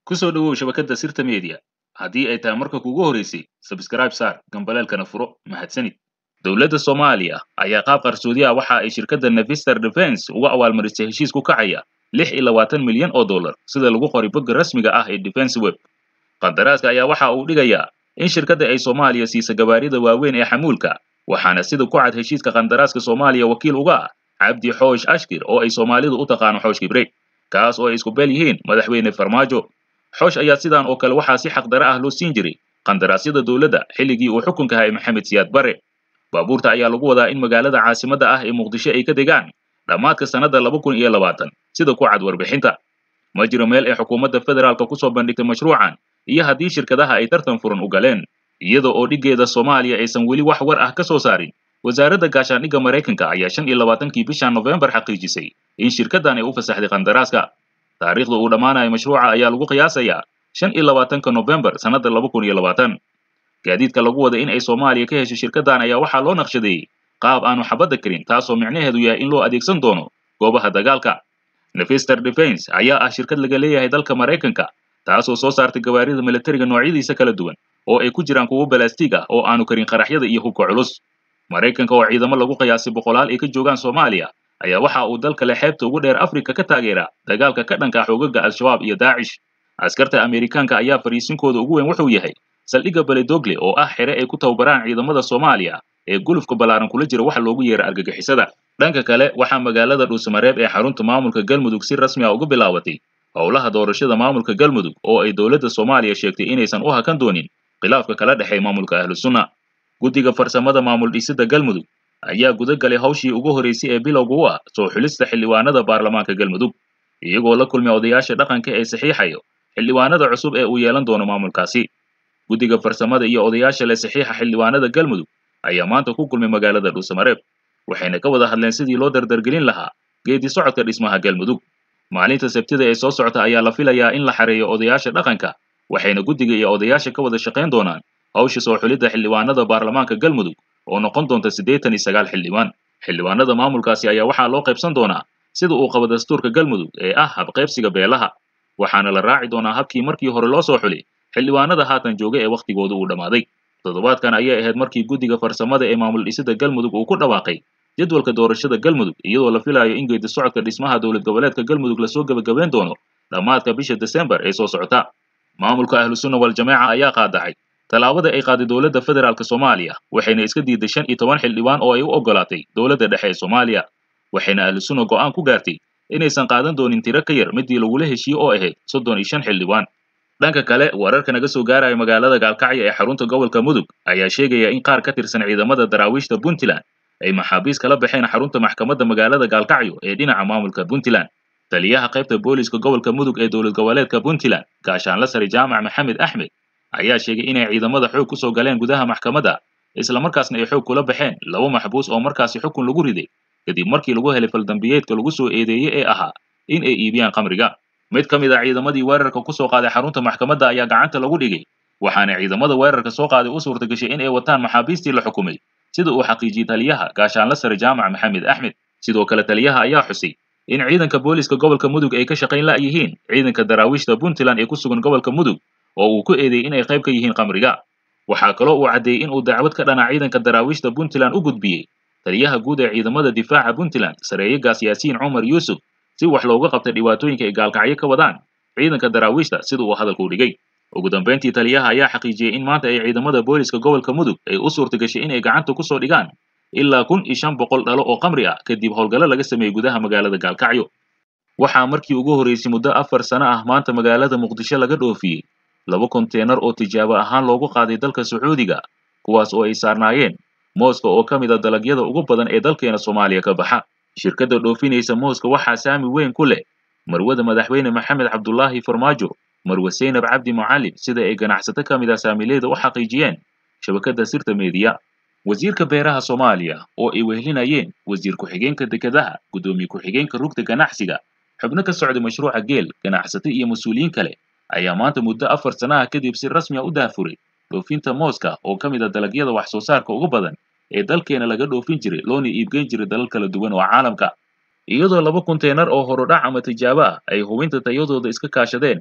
ku soo dhowow shabakadda sirta media haddii ay tahay marka kugu horeysay sabskraib saar gambaleelkana furo mahadsanid dowladda soomaaliya ayaa qaab qarsoodi ah waxa ay shirkadda nevister defense uga abaalmarisay heshiis ku kacaya lix iyo labaatan milyan oo dollar sida lagu qoray bogga rasmiga ah ee defense web qandaraaska ayaa waxa uu dhigayaa in shirkadda ay soomaaliya siisa gabaarida waaweyn ee xamuulka waxaana sida ku cad heshiiska qandaraaska soomaaliya wakiil uga ah cabdi xoosh ashkir oo ay soomaalidu u taqaano xoosh kibre kaas oo ay isku beel yihiin madaxweyne farmaajo xoosh ayaa sidan oo kale waxaa si xaqdara ah loo siin jiray qandaraasyada dowladda xilligii uu xukunka hayay maxamed siyaad bare baabuurta ayaa lagu wadaa in magaalada caasimadda ah ee muqdisho ay ka degaan dhammaadka sannadda laba kun iyo labaatan sida ku cad warbixinta ma jiro meel ay xukuumadda federaalka ku soo bandhigtay mashruucan iyo haddii shirkadaha ay tartan furan u galeen iyada oo dhiggeeda soomaaliya aysan weli wax war ah ka soo saarin wasaaradda gaashaandhigga maraykanka ayaa shan iyo labaatankii bishan nofembar xaqiijisay in shirkaddan ay u fasaxday qandaraaska taariikhda uu dhammaanayo mashruuca ayaa lagu qiyaasayaa shan iyo labaatanka nofembar sannadda laba kun iyo labaatan gaadiidka lagu wada in ay soomaaliya ka hesho shirkaddan ayaa waxaa loo naqshadeeyey qaab aanu xabadda karin taasoo micnaheedu yahay in loo adeegsan doono goobaha dagaalka nevister defense ayaa ah shirkad laga leeyahay dalka maraykanka taasoo soo saartay gawaarida militariga noocyadiisa kala duwan oo ay ku jiraan kuwo balastiig ah oo aanu karin qaraxyada iyo hubka culus maraykanka oo ciidamo lagu qiyaasay boqolaal ay ka joogaan soomaaliya ayaa waxa uu dalka le xeebta ugu dheer afrika ka taageera dagaalka ka dhanka xoogaga al-shabaab iyo daacish askarta amerikaanka ayaa fariisinkooda ugu weyn wuxuu yahay saldhigga beledogle oo ah xere ay ku tababaraan ciidamada soomaaliya ee gulufka ballaaran kula jira waxa loogu yeera argagixisada dhanka kale waxaa magaalada dhuusamareeb ee xarunta maamulka galmudug si rasmi ah uga bilaabatay howlaha doorashada maamulka galmudug oo ay dowladda soomaaliya sheegtay inaysan u hakan doonin khilaafka kala dhexeey maamulka ahlu sunna guddiga farsamada maamul dhisidda galmudug ayaa guda galay hawshii ugu horeysay ee bilowga u ah soo xulista xildhiwaanada baarlamaanka galmudug iyagoo la kulmay odayaasha dhaqanka ee saxiixayo xildhiwaanada cusub ee uu yeelan doono maamulkaasi guddiga farsamada iyo odayaasha le saxiixa xildhiwaanada galmudug ayaa maanta ku kulmay magaalada dhuusamareeb waxayna ka wada hadleen sidii loo dardargelin lahaa geedi socodka dhismaha galmudug maalinta sabtida ee soo socota ayaa la filayaa in la xareeyo odayaasha dhaqanka waxayna guddiga iyo odayaasha ka wada shaqayn doonaan hawsha soo xulidda xildhiwaanada baarlamaanka galmudug oo noqon doonta siddeetan iyo sagaal xildhibaan xildhiwaanada maamulkaasi ayaa waxaa loo qaybsan doonaa sida uu qabo dastuurka galmudug ee ah habqaybsiga beelaha waxaana la raaci doonaa habkii markii hore loo soo xulay xildhiwaanada haatan jooga ee wakhtigooda uu dhammaaday toddobaadkan ayay ahayd markii guddiga farsamada ee maamul dhisidda galmudug uu ku dhawaaqay jadwalka doorashada galmudug iyadoo la filayo in geedi socodka dhismaha dowlad goboleedka galmudug lasoo gebagabeyn doono dhammaadka bisha desembar ee soo socota maamulka ahlu sunna wal-jamaaca ayaa qaadacay tallaabada ay qaaday dowladda federaalk soomaaliya waxayna iska diiday shan iyo toban xildhibaan oo ay u ogolaatay dowladda dhexe ee soomaaliya waxayna ahlu sunna go'aan ku gaartay inaysan qaadan doonin tiro ka yar midii lagula heshiiye oo ahayd soddon iyo shan xildhibaan dhanka kale wararka naga soo gaaraya magaalada gaalkacyo ee xarunta gobolka mudug ayaa sheegaya in qaar ka tirsan ciidamada daraawiishta puntland ay maxaabiis kala baxeen xarunta maxkamadda magaalada gaalkacyo ee dhinaca maamulka puntland taliyaha qaybta booliska gobolka mudug ee dowlad goboleedka puntland gaashaanla sare jaamac maxamed axmed ayaa sheegay inay ciidamada xoog ku soo galeen gudaha maxkamadda islamarkaasna ay xoog kula baxeen laba maxbuus oo markaasi xukun lagu riday kadib markii lagu helay faldambiyeedka lagu soo eedeeyey ee ahaa in ay iibiyaan khamriga mid ka mid a ciidamadii weerarka ku soo qaaday xarunta maxkamadda ayaa gacanta lagu dhigay waxaana ciidamada weerarka soo qaaday u suurta gashay in ay wataan maxaabiistii la xukumay sida uu xaqiijiyey taliyaha gaashaanla sare jaamac maxamed axmed sidoo kale taliyaha ayaa xusay in ciidanka booliska gobolka mudug ay ka shaqayn la' yihiin ciidanka daraawiishta puntland ee ku sugan gobolka mudug oo uu ku eedeeyey inay qayb ka yihiin khamriga waxaa kaloo uu caddeeyey in uu dacwad ka dhana ciidanka daraawiishta puntland u gudbiyey taliyaha guud ee ciidamada difaaca puntland sareeyegaas yaasiin cumar yuusuf si wax looga qabtay dhibaatooyinka ay gaalkacyo ka wadaan ciidanka daraawiishta sida uu hadalka u dhigay ugu dambayntii taliyaha ayaa xaqiijiyey in maanta ay ciidamada booliska gobolka mudug ay u suurta gashay inay gacanta ku soo dhigaan ilaa kun iyo shan boqol dhalo oo khamri ah kadib howlgallo laga sameeyey gudaha magaalada gaalkacyo waxaa markii ugu horreysay muddo afar sano ah maanta magaalada muqdisho laga dhoofiyey laba konteenar oo tijaabo ahaan loogu qaaday dalka sacuudiga kuwaas oo ay saarnaayeen mooska oo ka mid a dalagyada ugu badan ee dalkeena soomaaliya ka baxa shirkadda dhoofinaysa mooska waxaa saami weyn ku leh marwada madaxweyne maxamed cabdulaahi farmaajo marwe seynab cabdi mucallim sida ay ganacsato ka mid ah saamiileyda u xaqiijiyeen shabakadda sirta meediya wasiirka beeraha soomaaliya oo ay wehelinayeen wasiir ku-xigeenka dekedaha guddoomiye ku-xigeenka rugta ganacsiga xubno ka socday mashruuca geel ganacsato iyo mas-uuliyiin kale ayaa maanta muddo afar sanaha kadib si rasmi a u daafuray dhoofinta mooska oo ka mid a dalagyada wax soo saarka ugu badan ee dalkeena laga dhoofin jiray loona iibgeyn jiray dalal kala duwan oo caalamka iyadoo laba konteenar oo horudhac ama tijaabo ah ay hubinta tayadooda iska kaashadeen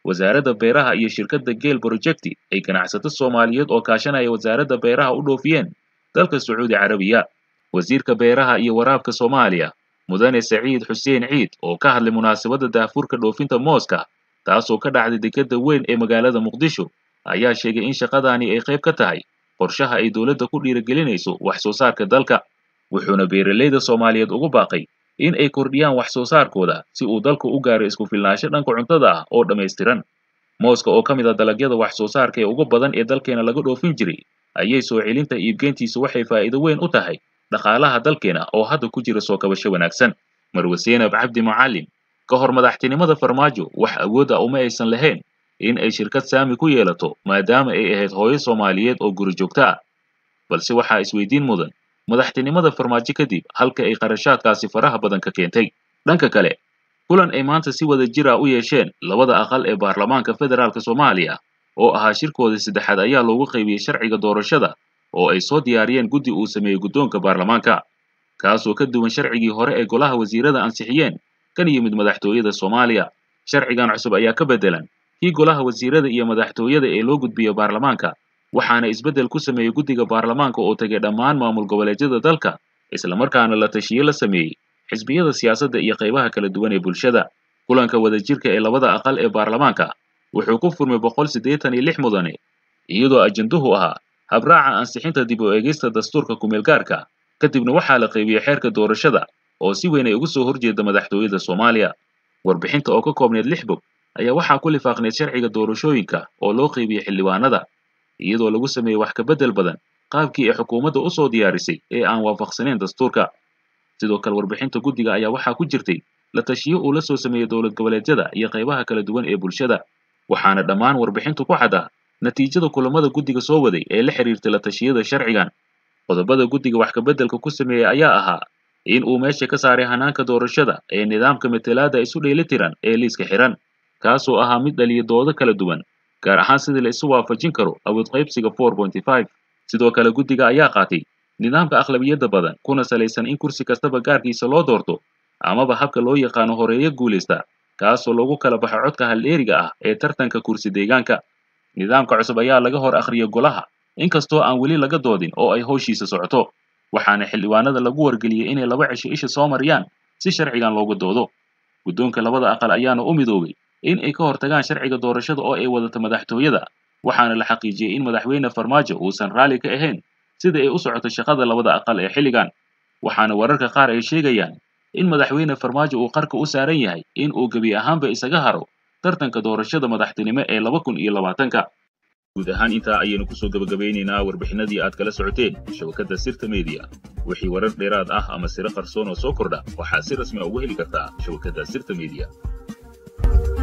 wasaaradda beeraha iyo shirkadda geel projecti ay ganacsato soomaaliyeed oo kaashanaya wasaaradda beeraha u dhoofiyeen dalka sacuudi carabiya wasiirka beeraha iyo waraabka soomaaliya mudane saciid xuseen ciid oo ka hadlay munaasabadda daahfurka dhoofinta mooska taasoo ka dhacday dekedda weyn ee magaalada muqdisho ayaa sheegay in shaqadaani ay qayb ka tahay qorshaha ay dowladda ku dhiirigelinayso wax soo saarka dalka wuxuuna beeralayda soomaaliyeed ugu baaqay in ay kordhiyaan wax soo saarkooda si uu dalku u gaaro isku filnaansho dhanka cuntada ah oo dhammaystiran mooska oo ka mid ah dalagyada wax soo saarka ee ugu badan ee dalkeena laga dhoofin jiray ayay soo celinta iibgeyntiisu waxay faa'iido weyn u tahay dhaqaalaha dalkeena oo hadda ku jira soo kabasho wanaagsan marwe seenab cabdi macallin ka hor madaxtinimada farmaajo wax awood ah uma aysan lahayn in ay shirkad saami ku yeelato maadaama ay ahayd hooyo soomaaliyeed oo guri joogto ah balse waxaa isweydiin mudan madaxtinimada farmaajo kadib halka ay qarashaadkaasi faraha badan ka keentay dhanka kale kulan ay maanta si wada jir ah u yeesheen labada aqal ee baarlamaanka federaalk soomaaliya oo ahaa shirkoodii saddexaad ayaa loogu qaybiyey sharciga doorashada oo ay soo diyaariyeen guddi uu sameeyey guddoonka baarlamaanka kaasoo ka duwan sharcigii hore ee golaha wasiirada ansixiyeen kan yimid madaxtooyada soomaaliya sharcigan cusub ayaa ka beddelan kii golaha wasiirada iyo madaxtooyada ee loo gudbiyo baarlamaanka waxaana isbeddel ku sameeyey guddiga baarlamaanka oo tegay dhammaan maamul goboleedyada dalka islamarkaana la tashiye la sameeyey xisbiyada siyaasadda iyo qaybaha kala duwan ee bulshada kulanka wadajirka ee labada aqal ee baarlamaanka wuxuu ku furmay boqol siddeetan iyo lix mudane iyadoo ajenduhu ahaa habraaca ansixinta dib u eegista dastuurka kumeelgaarka kadibna waxaa la qaybiyey xeerka doorashada oo si weyn ay uga soo horjeeda madaxtooyada soomaaliya warbixinta oo ka koobneed lix bog ayaa waxaa ku lifaaqneed sharciga doorashooyinka oo loo qaybiyey xildhibaanada iyadoo lagu sameeyey wax ka beddel badan qaabkii ay xukuumadda u soo diyaarisay ee aan waafaqsanayn dastuurka sidoo kale warbixinta guddiga ayaa waxaa ku jirtay la tashiyo uu la soo sameeyey dowlad goboleedyada iyo qaybaha kala duwan ee bulshada waxaana dhammaan warbixintu ku caddaa natiijada kulamada guddiga soo waday ee la xiriirtay la tashiyada sharcigan qodobada guddiga wax kabeddelka ku sameeyey ayaa ahaa in uu meesha ka saaray hanaanka doorashada ee nidaamka matelaadda isu dheelitiran ee liiska xihan kaasoo ahaa mid dhaliya doodo kala duwan gaar ahaan sidii la isu waafajin karo awood qaybsiga sidoo kale guddiga ayaa qaatay nidaamka akhlabiyadda badan kuna salaysan in kursi kastaba gaarkiisa loo doorto amaba habka loo yaqaano horeeyo guulaysta kaasoo lagu kala baxo codka haldheeriga ah ee tartanka kursi deegaanka nidaamka cusub ayaa laga hor akhriyay golaha inkastoo aan weli laga doodin oo ay howshiisa socoto waxaana xildhibaanada lagu wargeliyey inay laba cisho isha soo mariyaan si sharcigan looga doodo guddoonka labada aqal ayaana u midoobay in ay ka hortagaan sharciga doorashada oo ay wadato madaxtooyada waxaana la xaqiijiyey in madaxweyne farmaajo uusan raalli ka ahayn sida ay u socoto shaqada labada aqal ee xilligan waxaana wararka qaar ay sheegayaan in madaxweyne farmaajo uu qarka u saaran yahay in uu gebi ahaanba isaga haro tartanka doorashada madaxtinimo ee laba kun iyo labaatanka guud ahaan intaa ayaynu kusoo gebagabeynaynaa warbixinadii aad kala socoteen shabakadda sirta media wixii warar dheeraad ah ama siro qarsoon oo soo kordha waxaad si rasmi a ugu heli kartaa shabakadda sirta media